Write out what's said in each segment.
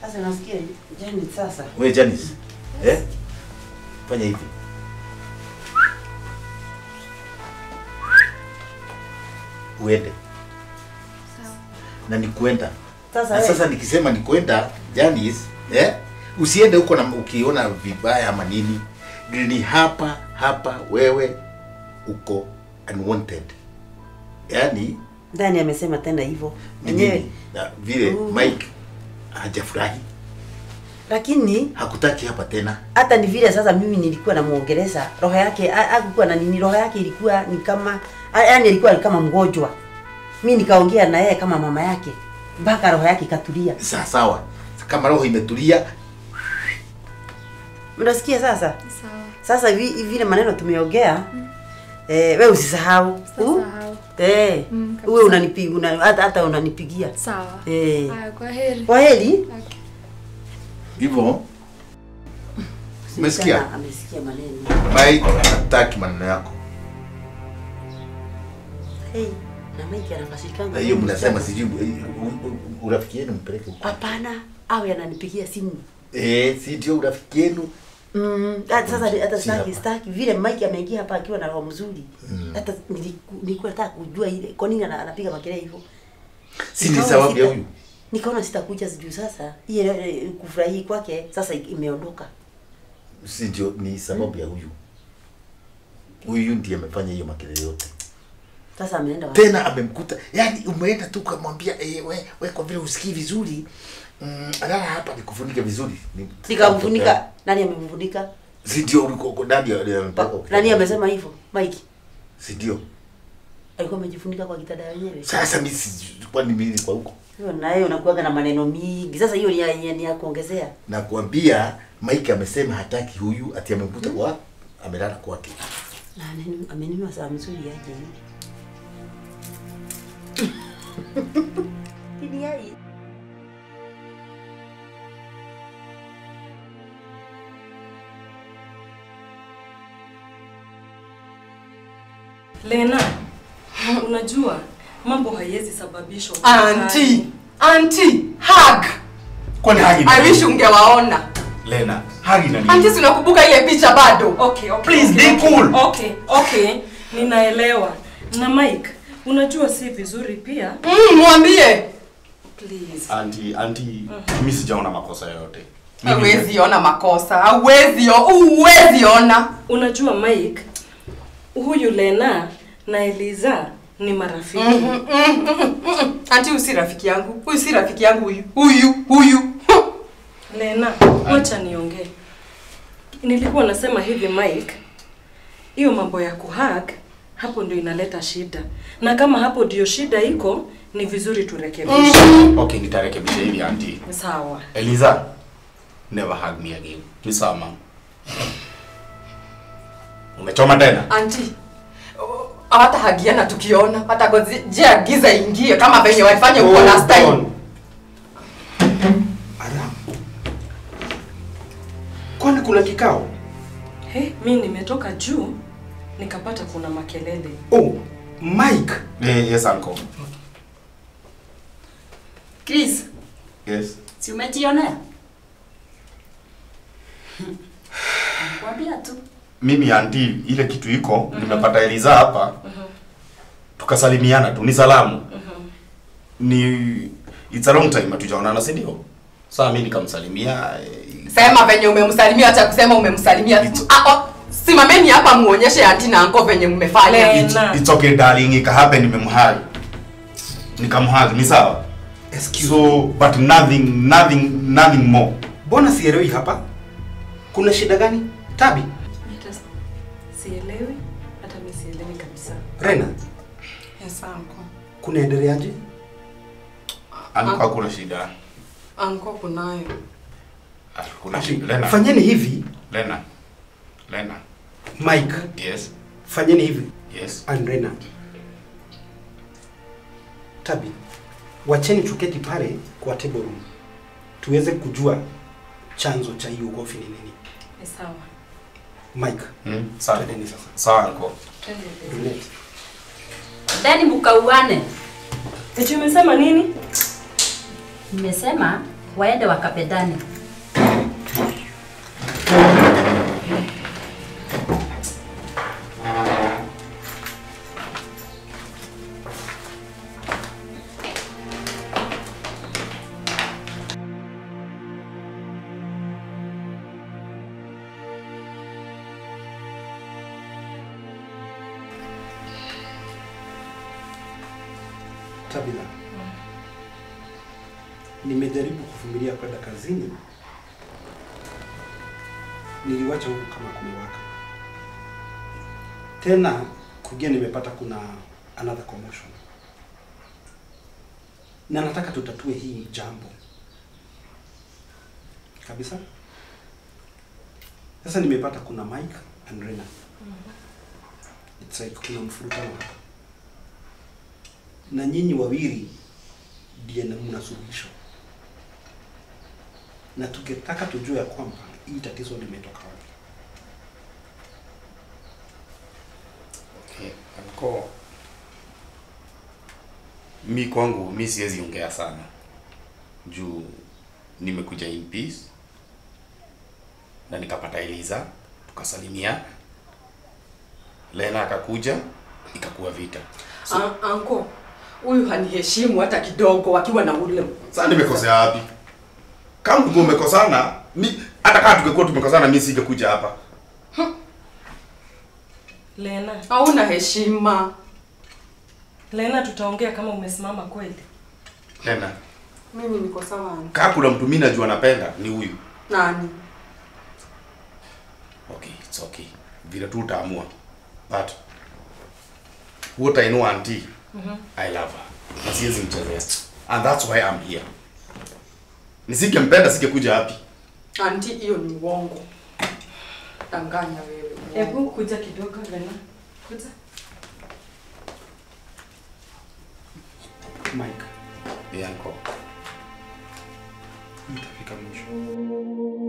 Sasa nasikia Janet sasa. Wewe Janice. Eh? Fanya hivi. Uende. Na ni kwenda. Sasa Na wewe sasa nikisema ni kwenda Janice, eh? Usiende huko na ukiona vibaya ama nini. Ni hapa hapa wewe uko unwanted. Yaani ndani amesema tena hivyo. ni Mwenyewe nini? Na vile Mhm. Mike hajafurahi, lakini hakutaki hapa tena. hata ni vile sasa mimi nilikuwa namuongeleza roho yake ha- hakukuwa na nini roho yake ilikuwa ni kama ha- yaani ilikuwa ni kama mgonjwa mi nikaongea na yeye kama mama yake mpaka roho yake ikatulia Sawa sawa. Kama roho imetulia, mnasikia sasa Sawa. sasa vi- vile maneno tumeongea eh, we usisahau Uh, Sasahau. eh, Mm, kabisa. uwe unanipigia una, hata, hata unanipigia Sawa. eh. Haya, kwa heri. kwa heri Okay. hivyo Umesikia? Tena amesikia maneno Mike hataki maneno yako. hey, na Mike anafashikanga Na hiyo mnasema sijui u- u- u- urafiki yenu mpeleke huko. hapana awe ananipigia simu Eh, si ndio urafiki yenu? Mm, hata sasa hata Si staki hapa. staki vile Mike ameingia hapa akiwa na roho mzuri. Hata niliku- nilikuwa nataka kujua ile kwa nini ana- anapiga makelele hivyo. Si ni Nikaona sababu ya sita- huyu. Nikaona sitakuja sijui sasa. Ile eh, kufurahi kwake sasa imeondoka. Si ndio ni sababu ya huyu. Huyu ndiye amefanya hiyo makelele yote. Sasa ameenda wapi? Tena amemkuta, yani umeenda tu kumwambia eh, we, we kwa vile usikii vizuri mm, lala hapa nikufunike vizuri. Ni- Nikamfunika. Nani amemfunika? Si ndio uliko uko ndani ya ya mpaka. Pa- Nani amesema hivyo? Mike. Si ndio? Alikuwa amejifunika kwa kitanda yenyewe. Sasa mimi si kwani mimi nilikuwa huko. Hiyo naye unakuwaga na maneno mingi. Sasa hiyo ni ya, ya, ni ya kuongezea. na kuambia Mike amesema hataki huyu ati amemkuta kwa amelala kwake. Na nini amenunua saa mzuri aje. Ni yai. Lena, unajua mambo haiwezi sababishwa. Auntie, auntie, hug. Kwani hagi I wish ungewaona. Lena, hagi na Auntie, si unakumbuka ile picha bado? Okay, okay. Please, okay, be okay. cool. Okay, okay. Ninaelewa. Na Mike, unajua si vizuri pia. Mm, mwambie. Please. Anti, anti, mimi sijaona makosa yoyote. Mimi- Hauwezi ona makosa. Hauwezi, o- huwezi ona. Unajua Mike, huyu Lena na Eliza ni marafiki. Mm, mm, mm, mm, mm. Auntie, huyu si rafiki yangu. Huyu si rafiki yangu huyu. Huyu, huyu. Lena, wacha niongee. Nilikuwa nasema hivi Mike, hiyo mambo ya kuhag hapo ndio inaleta shida, na kama hapo ndio shida iko, ni vizuri turekebishe. Okay, nitarekebisha hivi anti. Sawa. Eliza, never hug me again. Ni sawa mama. Umechoma tena? Auntie, oh, hata hagiana tukiona hata gojea giza ingie kama venye walifanya huko last time. Madam. Kwani kuna kikao? He, mi nimetoka juu nikapata kuna makelele. Oh, Mike. Eh, yes uncle. Chris, Yes. si umejionea? Nakwambia tu. Mimi anti, ile kitu iko, nimepata Eliza hapa. Tukasalimiana tu, ni salamu. Ni it's a long time hatujaonana, si ndio? Sasa mimi nikamsalimia eh, Sema venye umemsalimia, acha kusema umemsalimia. Ah, oh, simameni hapa muonyeshe auntie na uncle venye mmefanya. Le- It's, Lena. it's okay darling, ikahappen nimemhag. Nikamhag, ni sawa? Excuse So, but nothing, nothing, nothing more. Mbona sielewi hapa? Kuna shida gani? Tabi, Hata sielewi, hata mi sielewi kabisa. Rena, Yes, uncle. kunaendeleaje? Alikuwa hakuna shida. Uncle kunayo. Ah, Kuna shida. Lena. Fanyeni hivi, Lena. Lena. Mike. Yes. Fanyeni hivi, Yes. and Rena. Tabi, wacheni tuketi pale kwa table room tuweze kujua chanzo cha hiyo ugomvi ni nini. Ni sawa. Mike, Hmm? Sawa. twendeni sasa. Sawa uncle. Twende. Brunette. Then mkauane. Eti umesema nini? Nimesema waende wakapendane. Tabitha, nimejaribu kuvumilia kwenda kazini, niliwacha huku kama kumewaka tena, kugia nimepata kuna another commotion, na nataka tutatue hii jambo kabisa. Sasa nimepata kuna Mike and Rena. It's like kuna mfurutano hapa na nyinyi wawili ndiye na mna suluhisho, na tungetaka tujue ya kwamba hii tatizo limetoka wapi. Okay, anko mi kwangu mi siwezi ongea sana juu nimekuja in peace na nikapata Eliza tukasalimia, Lena akakuja ikakuwa vita. Ah, anko huyu haniheshimu hata kidogo akiwa na ule Sasa nimekosea wapi? Kama ulikuwa umekosana, mi hata kama tungekuwa tumekosana mi singekuja hapa. Lena, hauna heshima. Lena, tutaongea kama umesimama kweli. Lena, Mimi niko sawa. anko. kama kuna mtu mimi najua napenda ni huyu. Nani? Okay, it's okay. Vile tu utaamua. But what I know auntie, I love her. Na siwezi mchezea. And that's why I'm here. Nisingempenda singekuja hapi. Anti, hiyo ni uongo. Danganya wewe. uongo. Hebu kuja kidogo Lena. Kuja. Mike, Yeah, uncle. itafika mwisho.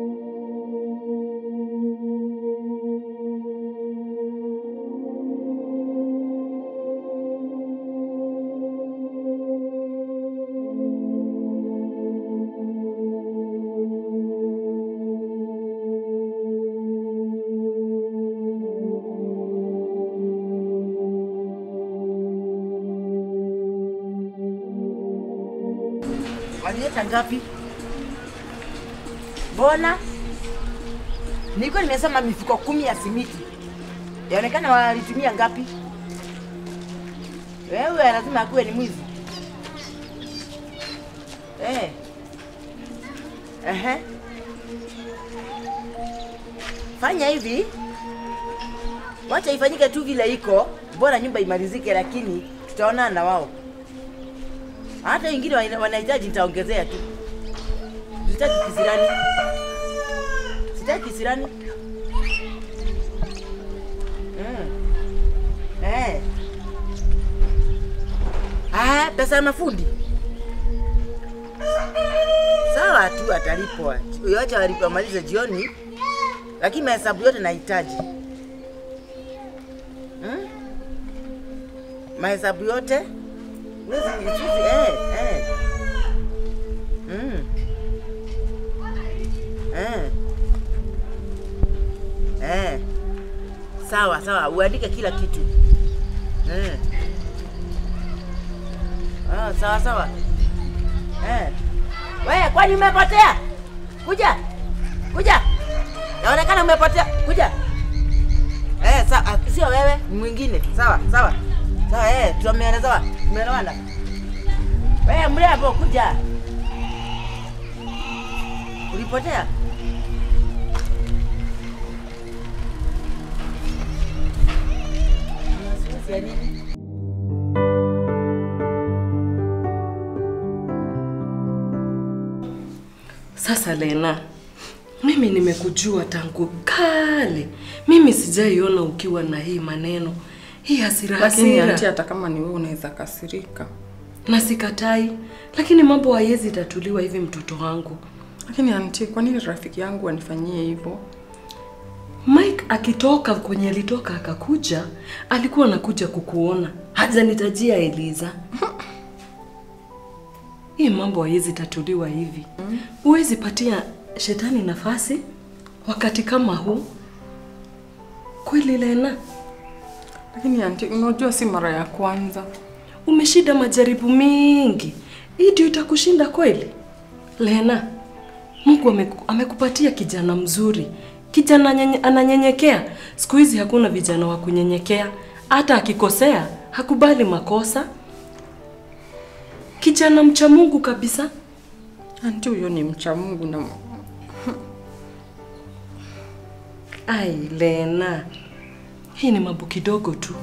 Walileta ngapi? Mbona nilikuwa nimesema mifuko kumi ya simiti, yaonekana walitumia ngapi? Wewe lazima akuwe ni mwizi eh. Ehe. Fanya hivi, wacha ifanyike tu vile iko, bora nyumba imalizike, lakini tutaonana na wao hata wengine wana- wanahitaji nitaongezea tu. Sitaki kisirani, sitaki kisirani. Mm. Eh. Ah, pesa ya mafundi sawa tu, atalipwa. Wacha walipe wamalize jioni, lakini mahesabu yote nahitaji hmm? mahesabu yote Wezi, chuzi, eh, eh. Mm. Eh. Eh. Sawa sawa, uandike kila kitu. Eh. Ah, sawa sawa. Eh. Wewe kwani umepotea? Kuja. Kuja. Yaonekana umepotea. Kuja. Eh, sawa, sio wewe, ni mwingine. Sawa, sawa. Sawa, eh, tumeelezewa. Tumeelewana. Wewe mrembo kuja. Ulipotea? Una wasiwasi ya nini? Sasa Lena, mimi nimekujua tangu kale. Mimi sijaiona ukiwa na hii maneno, hii hasira Lakini hasira. anti, hata kama ni wewe unaweza kasirika. Na sikatai, lakini mambo haiwezi tatuliwa hivi, mtoto wangu. Lakini anti, kwa nini rafiki yangu anifanyie hivyo? Mike akitoka kwenye alitoka akakuja, alikuwa anakuja kukuona, hajanitajia Eliza. hii mambo haiwezi tatuliwa hivi. Huwezi patia shetani nafasi wakati kama huu. Kweli Lena, Lakini anti, unajua si mara ya kwanza. umeshinda majaribu mingi, hii ndio itakushinda kweli? Lena, Mungu ameku, amekupatia kijana mzuri, kijana nyenye, ananyenyekea. Siku hizi hakuna vijana wa kunyenyekea, hata akikosea hakubali makosa. Kijana mcha Mungu kabisa. Anti, huyo ni mcha Mungu na Ai Lena, hii ni mambo kidogo tu.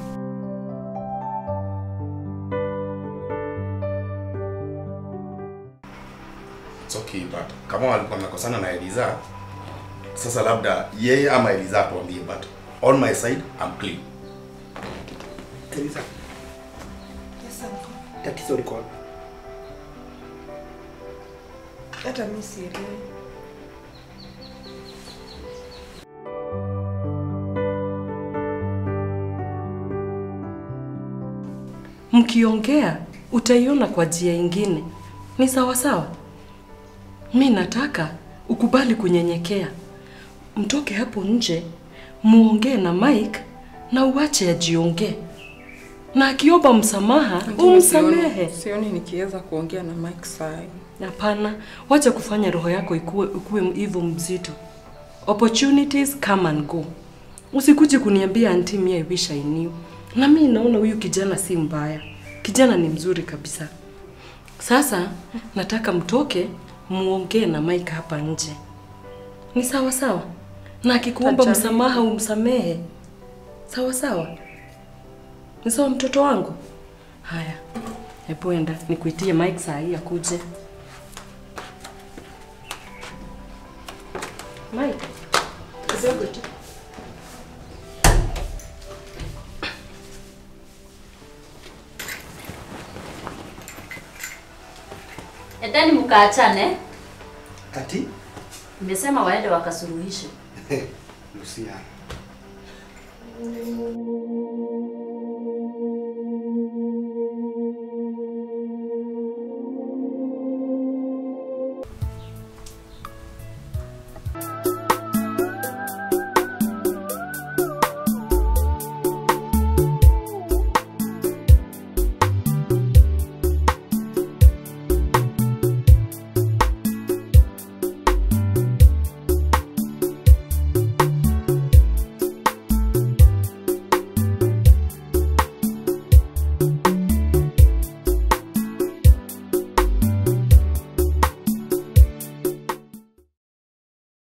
It's okay, but kama walikuwa wamekosana na Eliza, sasa labda yeye ama Eliza atuambie, but on my side I'm clean. Teresa. Tatizo liko wapi? hata mimi sielewi. Mkiongea utaiona kwa njia ingine. Ni sawa sawa. Mi nataka ukubali kunyenyekea, mtoke hapo nje, muongee na Mike na uache ajiongee, na akiomba msamaha Anti, mimi umsamehe. Sioni, sioni nikiweza kuongea na Mike saa hii. Hapana, wacha kufanya roho yako ikuwe, ikuwe hivyo mzito. Opportunities come and go. Usikuje kuniambia anti mia I wish I knew. Na mimi naona huyu kijana si mbaya. Kijana ni mzuri kabisa. Sasa nataka mtoke muongee na Mike hapa nje. Ni sawa sawa? Na akikuomba Tajaribu. msamaha umsamehe. Sawa sawa? Ni sawa mtoto wangu? Haya. Hebu enda nikuitie Mike saa hii akuje. Mike, kidogo tu. Endeni mkaachane. Ati? Nimesema waende wakasuluhishe. Lucia.